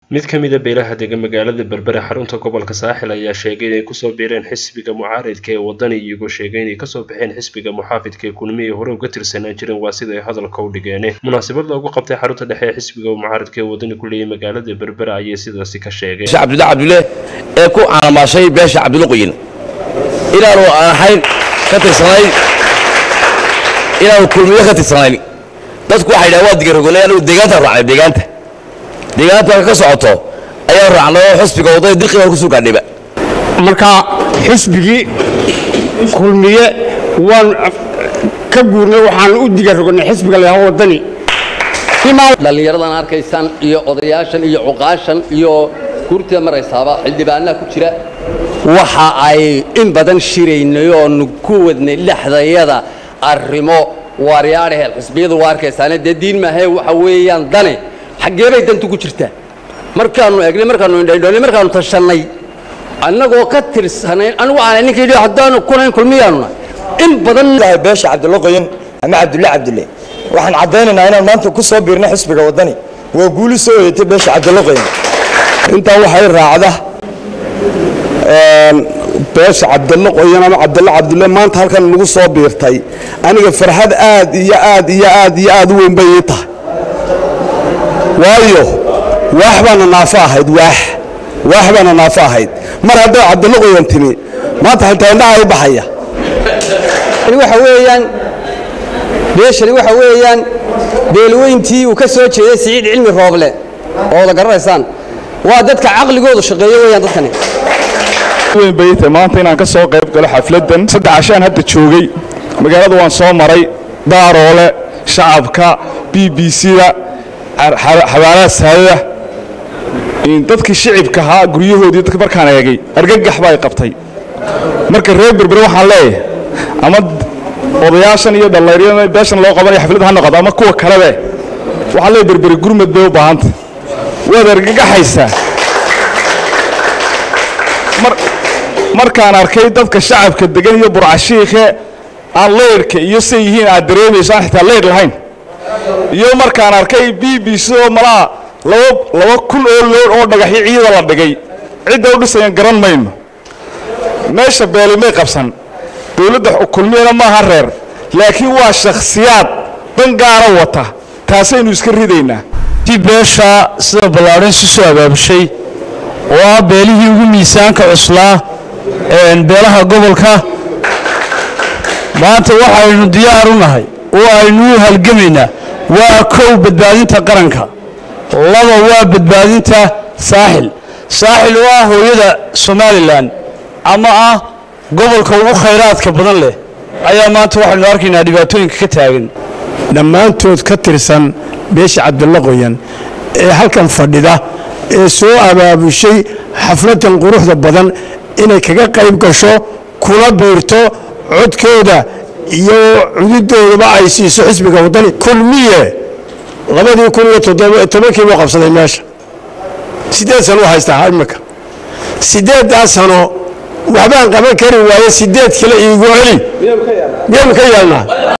mid ka mida beelaha dega magaalada berbere xarunta gobolka saaxil ayaa sheegay inay kusoo biireen xisbiga mucaaridka ee wadani iyagoo sheegay inay kasoo baxeen xisbiga muxaafidka ee kulmi ay hore uga tirsanaan jireen waa sida ay hadalka u dhigeen munaasabad loogu qabtay xarunta dhexe ee xisbiga mucaaridka ee wadani ku leeyay magaalada berbere ayay sidaasi ka sheegeen cabdilla cabdulle ee ku caalamaashay beesha cabdulle qoyin inaanu ahayn ka tirsanayn inaanu kulmiyo ka tirsanayn dadku waxay dhahan waa digarogole anigu deegaantaan raacnay deegaanta deegaanta ka socoto ayaan raacnay oo xisbiga waddada dirqi baan ku soo gaadhayba marka xisbigii kulmiye waan ka guurnay waxaan u digarognay xisbiga la yidhaho waddani dhallinyaradan arkaysaan iyo odayaashan iyo cuqaashan iyo guurtida maraysaaba xildhibaanaha ku jira waxa ay in badan shiraynay oonu ku wadnay dhexdayada arrimo waaryaadhaheel xisbiyadu waa arkaysaane dee diin maahee waxa weeyaan dane xaggee bay dantu ku jirtaa markaannu eegnay markaannu indhaindhoonay markaannu tashannay annagoo ka tirsanayn anigu aanay ninka yidhi haddaanu kunayn kulmiyaanuna in badan beesha cabdulle qoyan ama cabdulle cabdulle waxaan caddaynaynaa inaan maanta ku soo biirnay xisbiga waddani waa guuli soo hoyatay beesha cabdulle qoyan intaa waxay raacda beesha cabdalle qoyan ama cabdalle cabdulle maanta halkan nagu soo biirtay aniga farxad aad iyo aad iyo aad iyo aad u weyn bay ii tahay waayo waax baana naafo ahayd waax waax baana naafo ahayd mar hadday cabdalle qoyan timi maanta xitaa indhaha i baxaya waxa weeyaan beeshani waxa weeyaan beelweyntii uu ka soo jeeday siciid cilmi rooble oo wada garanaysaan waa dadka caqligoodu shaqeeyo weeyaan dadkani weyn bay tahay maanta inaan ka soo qayb galo xafladdan saddex cashaan hadda joogay magaalada waan soo maray daaroole shacabka b b c-da xabaalaha saadada dadkii shicibka ahaa guryahoodii dadka markaan eegay argagax baa ay qabtay marka reer berbere waxaan leeyahay ama odayaashan iyo dhallinyarada beeshan loo qabanaya xafladda ha noqoto ama kuwa kalebe waxaan leeyahay berbere gurmad bay u baahanta waad argagaxaysaa markaan arkay dadka shacabka degan iyo burcashiikhe aan leydhka iyo say yihiin aad dareemayso aan xitaa leydh lahayn iyo markaan arkay b b c oo malaha laba kun oo loodh oo dhagaxyo ciida la dhigay cidda u dhisayan garan mayno meesha beelimay qabsan dowladda kulmiyana maaha reer laakiin waa shakhsiyaad dan gaara wata taasaynu iska ridaynaa ti beesha sida ballaadhan si soo abaabushay oo ah beelihii ugu miisaanka cuslaa beelaha gobolka maanta waxaynu diyaar u nahay oo aynu u halgamaynaa waa kow badbaadinta qaranka laba waa badbaadinta saaxil saaxil oo ah hooyada somalilan ama ah gobolka ugu khayraadka badan leh ayaa maanta waxaynu arkaynaa dhibaatooyinka ka taagan dhammaantood ka tirsan beesha cabdulle qoyan ee halkan fadhida ee soo abaabushay xafladan quruxda badan inay kaga qayb gasho kula biirto codkooda iyo cududoodaba ay siiso xisbiga waddani kulmiye labadii kun iyo tobankii buu qabsaday meesha siddeed sano u haystaa imika siddeeddaa sano waxbaan qaban kari waaye siddeed kale iigu celi miyaynu ka yeelnaa